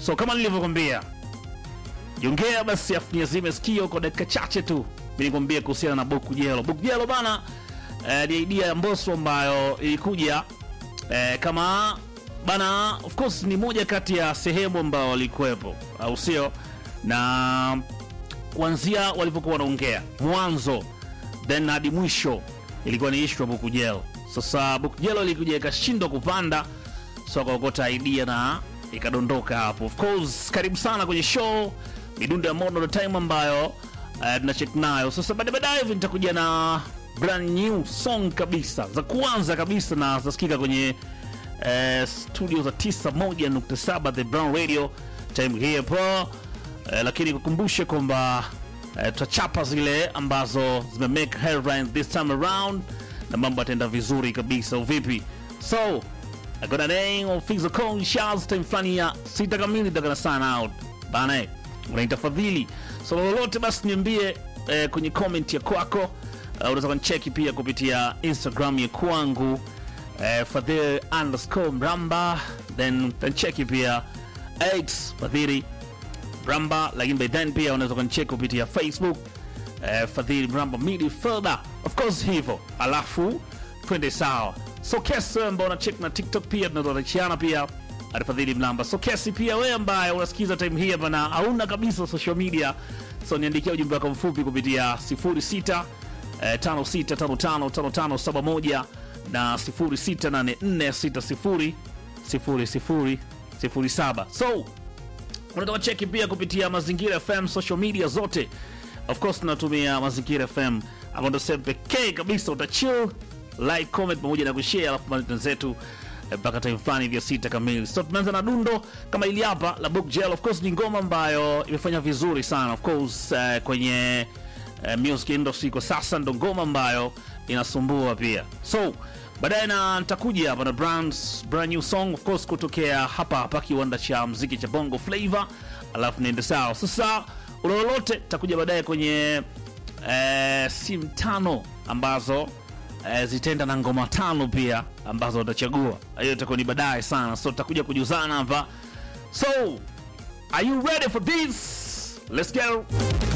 So kama nilivyokwambia, jongea basi afu niazime sikio kwa dakika chache tu, nilikwambia kuhusiana na Bukujelo. Bukujelo bana, eh, ni idea ya Mbosso ambayo ilikuja eh, kama bana, of course ni moja kati ya sehemu ambayo walikuwepo, au sio? Na kuanzia walivyokuwa wanaongea mwanzo then hadi mwisho ilikuwa ni issue ya Bukujelo. Sasa Bukujelo ilikuja ikashindwa kupanda, so akaokota idea na ikadondoka hapo. Of course, karibu sana kwenye show midundo ya Modern Time ambayo uh, tuna check nayo sasa. Baadaye baadaye hivi nitakuja na brand new song kabisa za kwanza kabisa na zasikika kwenye eh, studio za 91.7 The Brown Radio time hii hapo eh, lakini kukumbushe kwamba eh, tutachapa zile ambazo zime make headlines this time around na mambo yataenda vizuri kabisa uvipi so I got a name of Fizo Kong Charles time fulani ya sita kamili takana sana out bana eh, unaitafadhili so lolote basi niambie eh, kwenye comment ya kwako uh, unaweza kunicheki pia kupitia Instagram ya kwangu eh, fadhili underscore mramba then tancheki pia x fadhili mramba lakini by then pia unaweza kunicheki kupitia facebook eh, fadhili mramba media further of course hivyo alafu twende sawa so kesi wewe ambao unacheki na tiktok pia tunatoachiana pia atafadhili mlamba so kesi pia wewe ambaye unasikiza time hii hapa na hauna kabisa social media so niandikia ujumbe wako mfupi kupitia 06 eh, 56555571 na 0684600007 so unataka cheki pia kupitia mazingira fm social media zote of course tunatumia mazingira fm ambao ndo sehemu pekee kabisa utachill like comment pamoja na kushare alafu maneno zetu eh, mpaka time fulani hivyo sita kamili so tumeanza na dundo kama ili hapa la book gel of course ni ngoma ambayo imefanya vizuri sana of course eh, kwenye eh, music industry kwa sasa ndo ngoma ambayo inasumbua pia so baadaye na nitakuja hapa na brands, brand new song of course kutokea hapa hapa kiwanda cha mziki cha bongo flavor alafu niende sawa sasa ulololote takuja baadaye kwenye eh, simu tano ambazo eh, zitaenda na ngoma tano pia ambazo utachagua hiyo itakuwa ni baadaye sana so tutakuja kujuzana hapa so are you ready for this let's go